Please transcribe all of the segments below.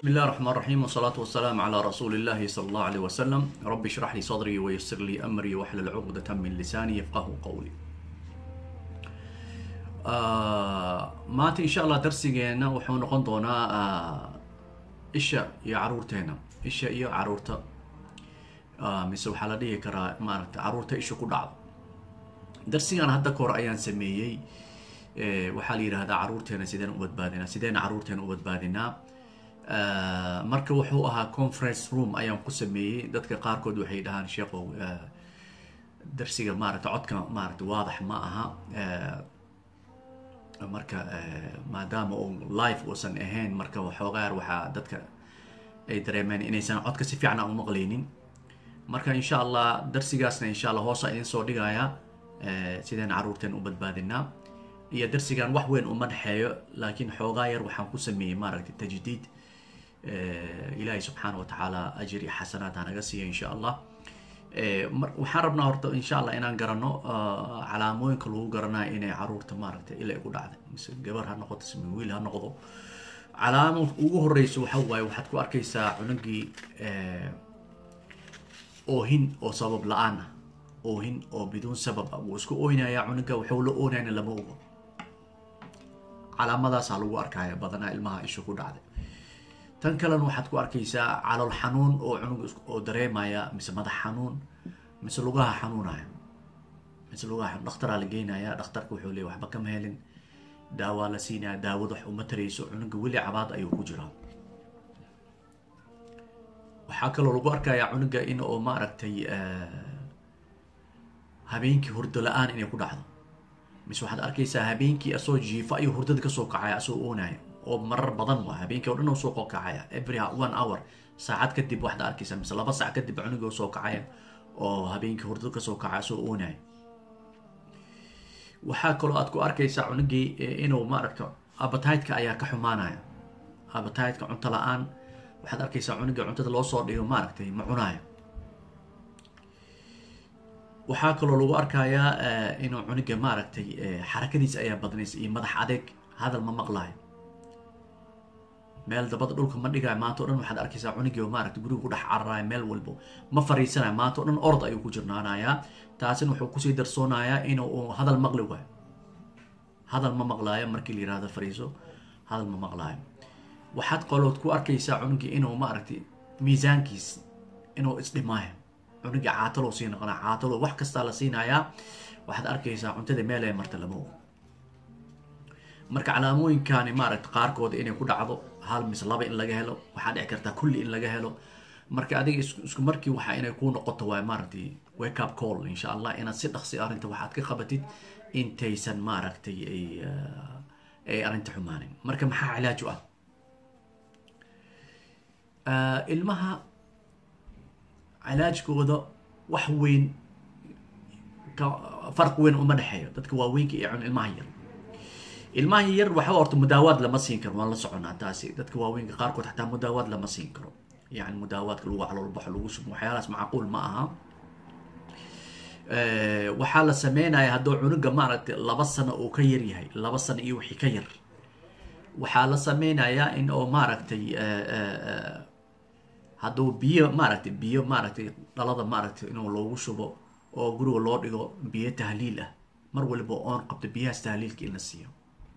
بسم الله الرحمن الرحيم والصلاة والسلام على رسول الله صلى الله عليه وسلم رب اشرح لي صدري ويسر لي أمري واحلل عقدة من لساني يفقه قولي آه maanta insha allah darsigeena wuxuu noqon doonaa ah, isha iyo caruurteena isha iyo caruurta Ah, mise waxaa la dhihi karaa maaragta caruurta isha ku dhacdo darsigan hadda kahor ayaan sameeyey Eh, waxaa la yidhahdaa caruurteena sideen u badbaadinaa sideen caruurteena u badbaadinaa Ah, marka wuxuu ahaa conference room ayaan ku sameeyey dadka qaarkood waxay dhahaan sheekow ah, darsiga maaragta codka maaragta waadax ma aha Eh, marka eh, maadaama uu live uusan ahayn marka waxoogaar waxaa dadka ay dareemeen inaysan codka si fiican aan u maqlaynin marka insha allah darsigaasna insha allah hoosa idin soo dhigaya eh, sideen caruurteen u badbaadinaa iyo darsigan wax weyn uma dhexeeyo laakiin xoogaa yar waxaan ku sameeyey maaragtay tajdiid Eh, ilaahay subxaana wa tacaala ajir iyo xasanaad hanaga siiya insha allah Eh, mar- waxaan rabnaa horta insha allah inaan garano ah, calaamooyinka lagu garanayo inay caruurta maaragtay ila igu dhacday mise gabar ha noqoto mise wiil ha noqdo calaamo ugu horeyso waxa waaye waxaad ku arkaysaa cunugii eh, oohin oo sabab la-aan ah oohin oo biduun sabab ah wuu isku oynayaa cunuga wuxuu la oonayna lama ogo calaamadaasaa lagu arkaya badanaa ilmaha isha ku dhacday tan kalena waxaad ku arkaysaa calool xanuun oo cunug is- oo dareemaya mise madax xanuun mise lugaha xanuunaya mise lugaha xanuun dhakhtaraa la geynaya dhakhtarka wuxuu leeyahy waxba kama helin daawaa la siinaya daawad wax uma tarayso cunuga weli cabaad ayuu ku jiraa waxaa kaloo lagu arkayaa cunuga in oo maaragtay eh, habeenkii hurdo la-aan inay ku dhacdo mise waxaad arkaysaa habeenkii asoo jiifa ayuu hurdada kasoo kacaya asoo oonaya oo marar badan waa habeenkii oo dhan oo soo kacaya every one hour saacad kadib waxaad arkaysaa mise laba saac kadib cunugii oo soo kacaya oo habeenkii hurdada kasoo kacaya asoo oonaya waxaa kaloo aad ku arkaysaa cunugii eh, inuu maaragta appetite-ka ayaa ka xumaanaya appetite-ka cunto la-aan waxaad arkaysaa cunugii cuntada loo soo dhigo maaragtay ma cunayo waxaa kaloo lagu arkayaa eh, inuu cunuga maaragtay eh, xarakadiisa ayaa badnaysa iyo madax adeeg hadal ma maqlaayo meel dabada dhulka ma dhigayo maanta o dhan waxaad arkaysaa cunugii oo maaragta guriga ku dhex cararayo meel walbo ma fariisanayo maanta o dhan orod ayuu ku jirnaanayaa taasina wuxuu kusii darsoonayaa inuu uu hadal maqli waayo hadal ma maqlaayo markii la yirahdo fariiso hadal ma maqlaayo waxaad qolood ku arkaysaa cunugii inuu maaragtay miisaankiis inuu isdhimaayo cunugii caatalo sii noqonaa caatalo wax kastaa la siinayaa waxaad arkaysaa cuntada meel ay marta lama ogo marka calaamooyinkani maaragta qaarkood inay ku dhacdo hal mise laba in laga helo waxaa dhici kartaa kulli in laga helo marka adiga isku isku markii waxa inay kuu noqoto waay maaragtay wake up call insha allah inaad si dhaqsi arrinta waxaad ka qabatid intaysan maaragtay ay ah, ay arrinta xumaanin marka maxaa cilaaj u ah Ah, ilmaha cilaajkooda wax weyn ka farq weyn uma dhexeeyo dadka waaweynka iyo cun ilmaha yar ilmaha yar waxba horta mudaawaad lama siin karo waan la soconaa taasi dadka waaweynka qaarkood xataa mudaawaad lama siin karo yani mudaawaadka lagu caloolbaxo lagu shubo waxyaalahaas macquul ma aha Eh, waxaa la sameynaya hadduu cunuga maaragtay laba sano uu ka yar yahay laba sano iyo wixii ka yar waxaa la sameynayaa in oo maaragtay eh, eh, eh, hadduu biyo maaragtay biyo maaragtay dhalada maaragtay inuu loogu shubo oo guriga loo dhigo biyo tahliil ah mar waliba oon qabto biyahaas tahliilka in la siiyo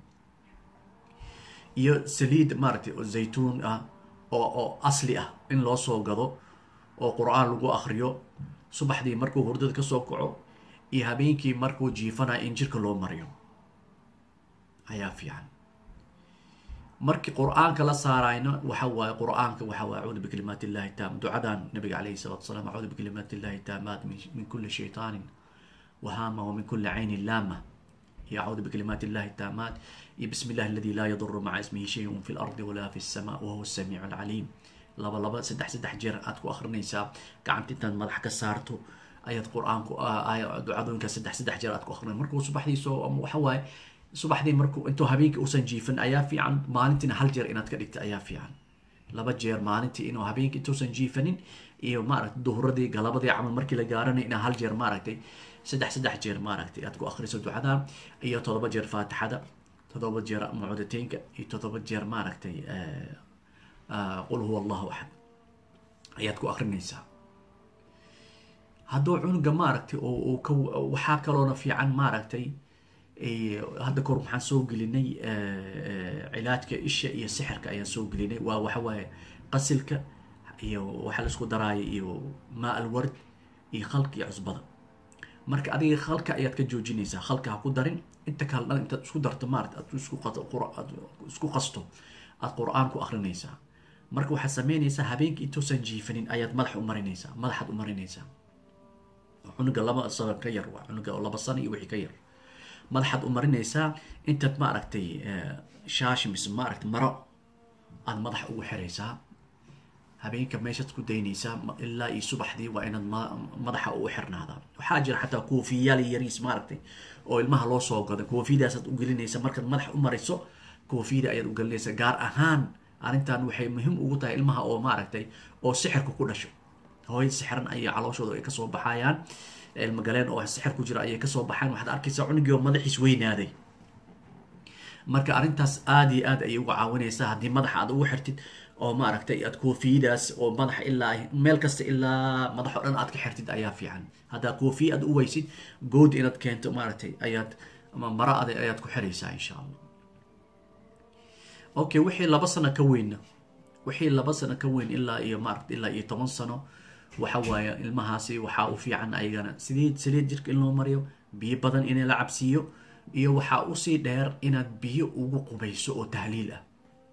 iyo saliid maaragtay oo zaytuun ah oo oo asli ah in loo soo gado oo qur-aan lagu akriyo subaxdii markuu hurdada kasoo kaco iyo habeenkii markuu jiifanayo in jirka loo mariyo ayaa fiican markii qur-aanka la saarayno waxa waaye qur-aanka waxa waaye acuudu bikalimaati illahi taam ducadan nabiga calayhi salatu wasalaam acuudu bikalimaati illahi taamaat min min kulli shaytaanin وهامة ومن كل عين لامة يعوذ بكلمات الله التامات بسم الله الذي لا يضر مع اسمه شيء في الأرض ولا في السماء وهو السميع العليم لبا لبا سدح سدح جير أتكو أخر نيسا قعمت انت مدح كسارتو آيات قرآن آية دعاء سدح سدح جير أتكو أخر مركو صبح دي سو أم وحواي صبح دي مركو انتو هبينك أوسن جيفن أيا في عن مالنتنا هل جير إنات كدكت أيا في عن laba jeer maalintii inuu habeenkii intuusan jiifanin iyo maaragtay duhuradii galabadii camal markii la gaaranay inaa hal jeer maaragtay saddex saddex jeer maaragtay aad ku akhriso ducada iyo toddoba jeer faatixada toddoba jeer mucudateynka iyo toddoba jeer maaragtay qul huwa allahu axad ayaad ku akrinaysaa hadduu cunuga maaragtay oo ka waxaa kaloona fiican maaragtay hadda kahor waxaan soo gelinay cilaajka isha iyo sixirka ayaan soo gelinay waa waxawaaye qasilka iyo waxa laisku daraayo iyo maa alward iyo khalka iyo cusbada marka adiga khalka ayaad ka joojinaysaa khalka ha ku darin inta kale dhan intaad isku darto maarata aad isku qasto aad qur-aan ku akrinaysaa marka waxaad sameynaysaa habeenkii intoosan jiifanin ayaad madaxa u marinaysaa madaxaad u marinaysaa cunuga laba sano ka yar waa cunuga laba sano iyo wixii ka yar madaxaad u marinaysaa intaad maaragtay shaashi mise maaragtay maro aad madaxa ugu xiraysaa habeenka meeshaad ku daynaysaa ilaa iyo subaxdii waa inaad madaxa ugu xirnaadaa waxaa jira xataa koofiyaal yariis maaragtay oo ilmaha loo soo gada koofiyadaasaad u gelinaysa markaad madaxa u mariso koofiyada ayaad u gelinaysa gaar ahaan arrintan waxay muhiim ugu tahay ilmaha oo maaragtay oo sixirka ku dhasho hooyad sixiran ayay calooshooda ay kasoo baxayaan ilmagaleen oo sixir ku jira ayay kasoo baxaan waxaad arkaysaa cunugii oo madaxiis weynaaday marka arrintaas aada iyo aad ayay uga caawinaysaa haddii madaxa aad ugu xirtid oo maaragtay aad koofiyadaas oo madaxa ilaa meel kasta ilaa madax o dhan aad ka xirtid ayaa fiican haddaa koofiya aad u weysid good inaad keento maaragtay ayaad mara ad ayaad ku xiraysaa insha allah okay wixii laba sano ka weynna wixii laba sano ka weyn ilaa iyo maaragta ilaa iyo toban sano waxa waaye ilmahaasi waxaa u fiican ayagana sidii saliid jirka in loo mariyo biyo badan in la cabsiiyo iyo waxaa usii dheer inaad biyo ugu qubayso oo tahliil ah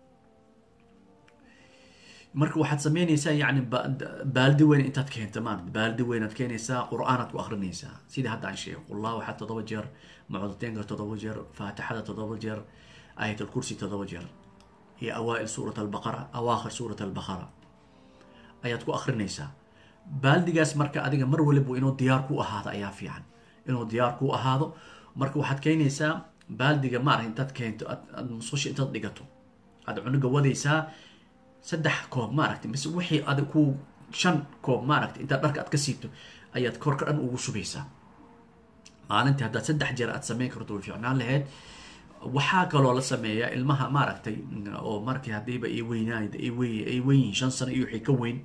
marka waxaad sameynaysaa yani baaldi weyn intaad keento maarata baaldi weynaad keenaysaa qur-aanaad ku akrinaysaa sidii hadda aan sheegay qullah waxaa toddoba jeer mucdateynka toddoba jeer faatixada toddoba jeer aayat alkursi toddoba jeer iyo awaa-il suurat albaqara awaakhir suurat albaqara ayaad ku akrinaysaa baaldigaas marka adiga mar waliba inuu diyaar ku ahaado ayaa fiican inuu diyaar ku ahaado marka waxaad keenaysaa baaldiga maarata intaad keento aad musqusha intaad dhigato aad cunuga wadaysaa saddex koob maaragtay mise wixii ad ku shan koob maaragtay intaad dharka aad ka siibto ayaad korka dhan ugu shubaysaa maalintii haddaad saddex jeer aad sameyn karto way fiicnaan lahayd waxaa kaloo la sameeyaa ilmaha maaragtay oo markii haddiiba ay weynaay ay wey ay weyn yihiin shan sano iyo wixii ka weyn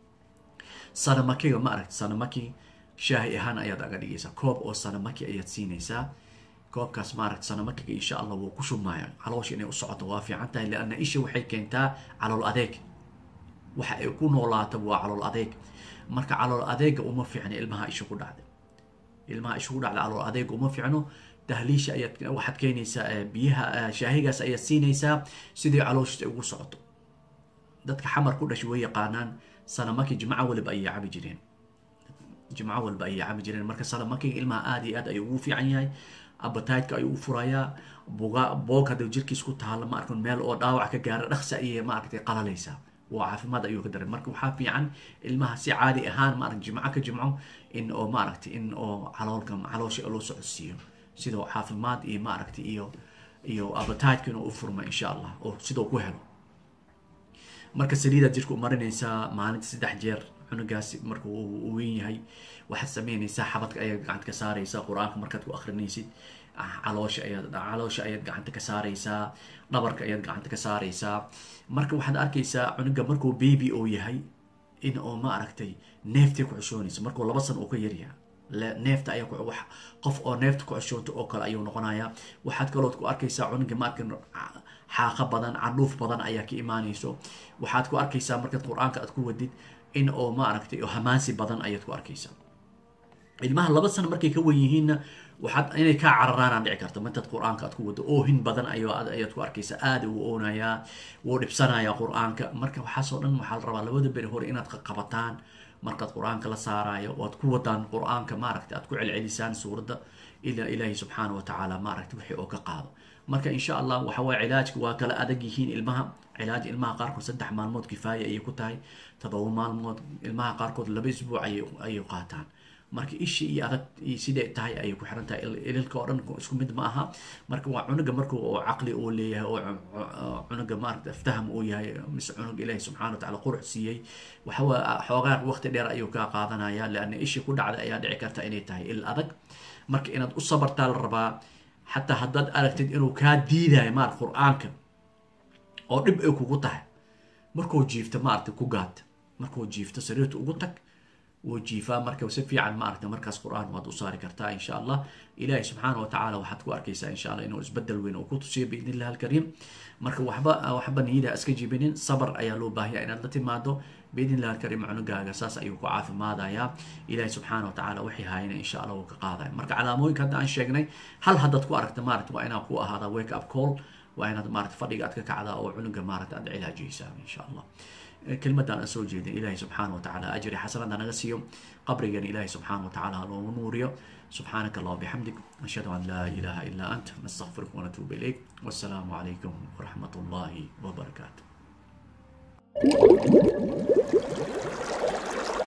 sanamakiga maaragtay sanamaki shaahi ahaan ayaad aga dhigaysaa koob oo sanamaki ayaad siinaysaa koobkaas maaragta sanamakiga insha allah wuu ku shumaaya caloosha inay u socoto waa fiican tahay lianna isha waxay keentaa calool adeeg waxa ay ku noolaata waa calool adeeg marka calool adeega uma fiicno ilmaha isha ku dhacda ilmaha isha ku dhacda calool adeega uma fiicno tahliisha ayaad waxaad keenaysaa biyaha shaahigaas ayaad siinaysaa sidii calooshiis ay ugu socoto dadka xamar ku dhashay way yaqaanaan sanamaki jimco waliba ayay cabi jireen jimco walba ayay cabi jireen marka sanamakiga ilmaha aada iyo aad ayuu ugu fiican yahay abataydka ayuu u furayaa buga boog hadda jirkiis ku taalla ma arkan meel oo dhaawac ka gaara dhaqsi ayay maaragtay qalalaysaa waa caafimaad ayuu ka daray marka waxaa fiican ilmaha si caadi ahaan maaragta jimco ka jimco in oo maaragtay in oo caloolka caloosha loo socodsiiyo sidoo caafimaad iyo maaragtay iyo iyo abataydka inuu u furma insha allah oo sidoo ku helo marka saliidaad jirka u marinaysaa maalinta saddex jeer cunugaasi marka uu weyn yahay waxaad sameynaysaa xabadka ayaad gacanta ka saaraysaa qur-aanka markaad ku akrinaysid caloosha ayaad caloosha ayaad gacanta ka saaraysaa dhabarka ayaad gacanta ka saaraysaa marka waxaad arkaysaa cunuga markuu baby oo yahay in oo ma aragtay neeftay ku cushoonaysa markuu laba san uu ka yaryaha neefta ayaa wax qof oo neefta ku cushoonto oo kale ayuu noqonayaa waxaad kalood ku arkaysaa cunuga maarkan xaaqa badan candhuuf badan ayaa ka imaanayso waxaad ku arkaysaa markaad qur-aanka aad ku wadid in oo maaragtay hamaansi badan ayaad ku arkaysaa ilmaha laba sano markay ka wen yihiinna waxaad inay kaa cararaanaan dhici karta martaad qur-aanka aad ku wado oohin badan ayaad ku arkaysaa aada uu oonayaa wuu dhibsanayaa qur-aanka marka waxaasoo dhan waxaa la rabaa labada beri hore inaad qabataan markaad qur-aanka la saaraayo oo aad ku wadaan qur-aanka maaragta aad ku celcelisaan suuradda ilaa ilaahi subxaana wa tacaala maaragta wixii oo ka qaado marka insha allah waxa waye cilaajka waa kala adag yihiin ilmaha cilaaj ilmaha qaarkood saddex maalmood kifaaya ayay ku tahay todoba maalmood ilmaha qaarkood laba isbuuc ayay qaataan marka ishi iyo adag siday tahay ayay ku xiran tahay ililka oo dhan isku mid ma aha marka waa cunuga marka oo caqli uu leeyahay oo cunuga maaragta aftaham uu yahay mise cunuga ilaahi subxana wa tacala qurux siiyey waxawaa xoogaa waqti dheer ayuu kaa qaadanaya leanna ishi ku dhacda ayaa dhici karta inay tahay il adag marka inaad u sabartaa la rabaa xataa haddaad aragtid inuu kaa diidayo maar qur-aanka oo dhib ay kugu tahay markuu jiifto maaragtay ku gaad markuu jiifto sariirta ugu tag wuu jiifaa marka si fiican maaragta markaas qur-aan waad u saari kartaa insha allah ilaahay subxaana watacaala waxaad ku arkaysaa insha allah inuu isbedel weyn uu ku tusiyo biidn illah alkariim marka waxba waxba niyada iska jibinin sabar ayaa loo baahaya inaad la timaado biidn illah alkariim cunugaaga saas ayuu ku caafimaadayaa ilaahay subxaana watacaala wixii haayana insha allah wuu ka qaadaya marka calaamooyinka hadda aan sheegnay hal haddaad ku aragta maaragta waa inaa ku ahaada wake up call waa inaad maaragta fadhiga aad ka kacdaa oo cunuga maaragta aad cilaajiysaa insha allah kelmadaan aan soo jeedin ilaahay subxaana watacaala ajri xasanada naga siiyo qabrigan ilaahay subxaana watacaala haloogu nuuriyo subxaanaka allah bixamdig ashhadu an laa ilaha ilaa ant nastaqfiruka wanatuuba ilayk wassalaamu calaykum waraxmat ullahi wabarakaatu